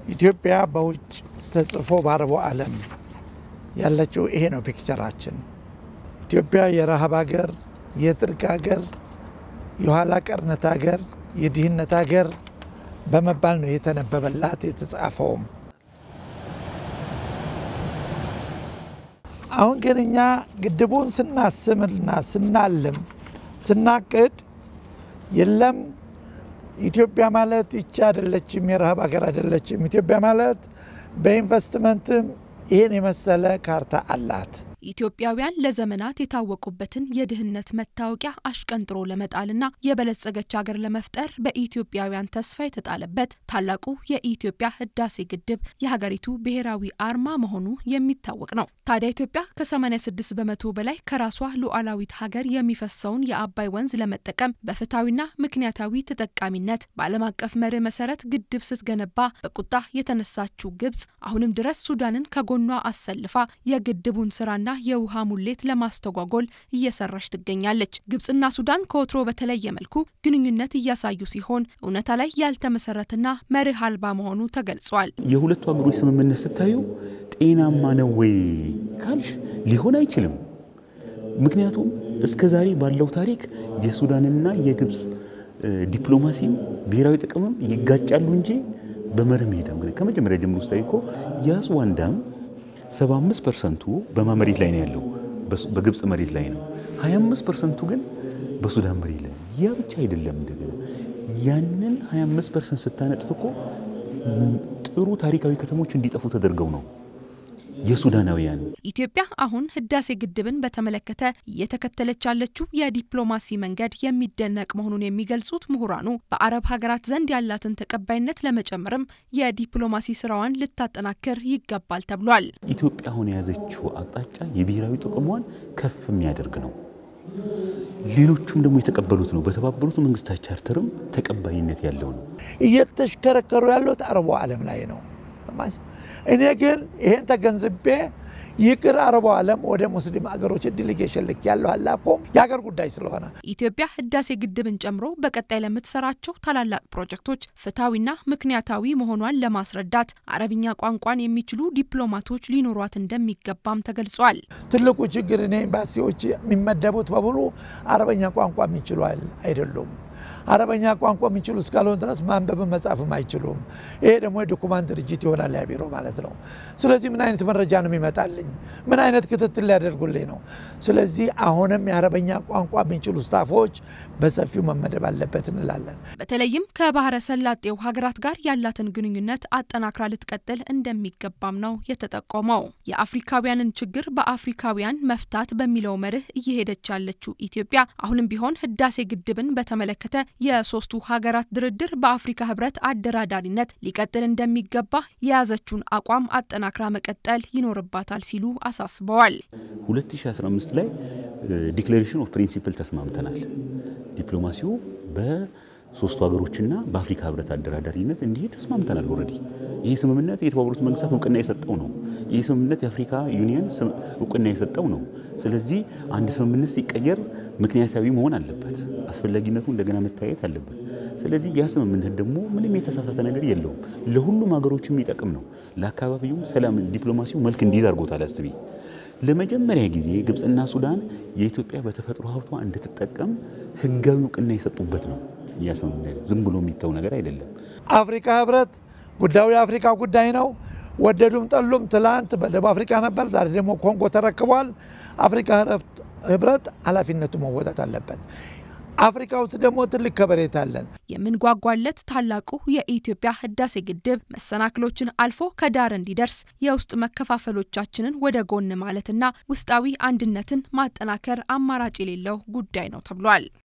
ኢትዮጵያ በውጭ ተጽፎ በአረቡ ዓለም ያለችው ይሄ ነው ፒክቸራችን። ኢትዮጵያ የረሃብ ሀገር፣ የጥርቅ ሀገር፣ የኋላ ቀርነት ሀገር፣ የድህነት ሀገር በመባል ነው የተነበበላት የተጻፈውም። አሁን ግን እኛ ግድቡን ስናስምና ስናልም ስናቅድ የለም ኢትዮጵያ ማለት ይቺ አይደለችም፣ የረሃብ ሀገር አይደለችም። ኢትዮጵያ ማለት በኢንቨስትመንትም ይህን የመሰለ ካርታ አላት። ኢትዮጵያውያን ለዘመናት የታወቁበትን የድህነት መታወቂያ አሽቀንጥሮ ለመጣልና የበለጸገች ሀገር ለመፍጠር በኢትዮጵያውያን ተስፋ የተጣለበት ታላቁ የኢትዮጵያ ህዳሴ ግድብ የሀገሪቱ ብሔራዊ አርማ መሆኑ የሚታወቅ ነው። ታዲያ ኢትዮጵያ ከ86 በመቶ በላይ ከራሷ ሉዓላዊት ሀገር የሚፈሰውን የአባይ ወንዝ ለመጠቀም በፍትሐዊና ምክንያታዊ ተጠቃሚነት በዓለም አቀፍ መርህ መሰረት ግድብ ስትገነባ በቁጣ የተነሳችው ግብጽ አሁንም ድረስ ሱዳንን ከጎኗ አሰልፋ የግድቡን ስራና የውሃ ሙሌት ለማስተጓጎል እየሰራች ትገኛለች። ግብጽና ሱዳን ከወትሮ በተለየ መልኩ ግንኙነት እያሳዩ ሲሆን እውነታ ላይ ያልተመሰረተና መርህ አልባ መሆኑ ተገልጿል። የሁለቱ ሀገሮች ስምምነት ስታዩ ጤናማ ነው ወይ ካልሽ ሊሆን አይችልም። ምክንያቱም እስከ ዛሬ ባለው ታሪክ የሱዳንና የግብጽ ዲፕሎማሲም ብሔራዊ ጥቅምም ይጋጫሉ እንጂ በመርህ መሄድ ከመጀመሪያ ጀምሮ ስታይ እኮ የአስዋን ዳም 75 ፐርሰንቱ በማ መሬት ላይ ነው ያለው፣ በግብፅ መሬት ላይ ነው። 25 ፐርሰንቱ ግን በሱዳን መሬት ላይ ያ ብቻ አይደለም። እንደገና ያንን 25 ፐርሰንት ስታነጥፍ እኮ ጥሩ ታሪካዊ ከተሞች እንዲጠፉ ተደርገው ነው የሱዳናውያን። ኢትዮጵያ አሁን ህዳሴ ግድብን በተመለከተ እየተከተለች ያለችው የዲፕሎማሲ መንገድ የሚደነቅ መሆኑን የሚገልጹት ምሁራኑ በአረብ ሀገራት ዘንድ ያላትን ተቀባይነት ለመጨመርም የዲፕሎማሲ ስራዋን ልታጠናክር ይገባል ተብሏል። ኢትዮጵያ አሁን የያዘችው አቅጣጫ የብሔራዊ ጥቅሟን ከፍ የሚያደርግ ነው። ሌሎቹም ደግሞ የተቀበሉት ነው። በተባበሩት መንግስታት ቻርተርም ተቀባይነት ያለው ነው። እየተሽከረከሩ ያሉት አረቡ ዓለም ላይ ነው። እኔ ግን ይሄን ተገንዝቤ ይቅር አረቡ ዓለም ወደ ሙስሊም ሀገሮች ዴሌጌሽን ልክ ያለው አላኮም የሀገር ጉዳይ ስለሆነ ኢትዮጵያ ህዳሴ ግድብን ጨምሮ በቀጣይ ለምትሰራቸው ታላላቅ ፕሮጀክቶች ፍትሐዊና ምክንያታዊ መሆኗን ለማስረዳት አረብኛ ቋንቋን የሚችሉ ዲፕሎማቶች ሊኖሯት እንደሚገባም ተገልጿል። ትልቁ ችግር እኔ ኤምባሲዎች የሚመደቡት በሙሉ አረበኛ ቋንቋ የሚችሉ አይደሉም። አረበኛ ቋንቋ የሚችሉ እስካልሆን ድረስ ማንበብን መጻፍም አይችሉም። ይሄ ደግሞ የዶኩማንት ድርጅት ይሆናል ያ ቢሮ ማለት ነው። ስለዚህ ምን አይነት መረጃ ነው የሚመጣልኝ? ምን አይነት ክትትል ሊያደርጉልኝ ነው? ስለዚህ አሁንም የአረበኛ ቋንቋ የሚችሉ ስታፎች በሰፊው መመደብ አለበት እንላለን። በተለይም ከባህረ ሰላጤው ሀገራት ጋር ያላትን ግንኙነት አጠናክራ ልትቀጥል እንደሚገባም ነው የተጠቆመው። የአፍሪካውያንን ችግር በአፍሪካውያን መፍታት በሚለው መርህ እየሄደች ያለችው ኢትዮጵያ አሁንም ቢሆን ህዳሴ ግድብን በተመለከተ የሶስቱ ሀገራት ድርድር በአፍሪካ ህብረት አደራዳሪነት ሊቀጥል እንደሚገባ የያዘችውን አቋም አጠናክራ መቀጠል ይኖርባታል ሲሉ አሳስበዋል። 2015 ላይ ዲክሌሬሽን ኦፍ ፕሪንሲፕል ተስማምተናል። ዲፕሎማሲው በሶስቱ ሀገሮችና በአፍሪካ ህብረት አደራዳሪነት እንዲህ ተስማምተናል። ኦልሬዲ ይህ ስምምነት የተባበሩት መንግስታት እውቅና የሰጠው ነው። ይህ ስምምነት የአፍሪካ ዩኒየን እውቅና የሰጠው ነው። ስለዚህ አንድ ስምምነት ሲቀየር ምክንያታዊ መሆን አለበት። አስፈላጊነቱ እንደገና መታየት አለበት። ስለዚህ ያ ስምምነት ደግሞ ምንም የተሳሳተ ነገር የለውም። ለሁሉም ሀገሮች የሚጠቅም ነው። ለአካባቢውም ሰላም፣ ዲፕሎማሲው መልክ እንዲይዝ አድርጎታል። አስቢ ለመጀመሪያ ጊዜ ግብፅና ሱዳን የኢትዮጵያ በተፈጥሮ ሀብቷ እንድትጠቀም ህጋዊ እውቅና የሰጡበት ነው። ያ ስምምነት ዝም ብሎ የሚተው ነገር አይደለም። አፍሪካ ህብረት ጉዳዩ የአፍሪካ ጉዳይ ነው። ወደዱም ጠሉም ትላንት በደቡብ አፍሪካ ነበር፣ ዛሬ ደግሞ ኮንጎ ተረክቧል። አፍሪካ ህብረት ኃላፊነቱ መወጣት አለበት። አፍሪካ ውስጥ ደግሞ ትልቅ ከበሬታ አለን። የምንጓጓለት ታላቁ የኢትዮጵያ ህዳሴ ግድብ መሰናክሎችን አልፎ ከዳር እንዲደርስ የውስጥ መከፋፈሎቻችንን ወደ ጎን ማለትና ውስጣዊ አንድነትን ማጠናከር አማራጭ የሌለው ጉዳይ ነው ተብሏል።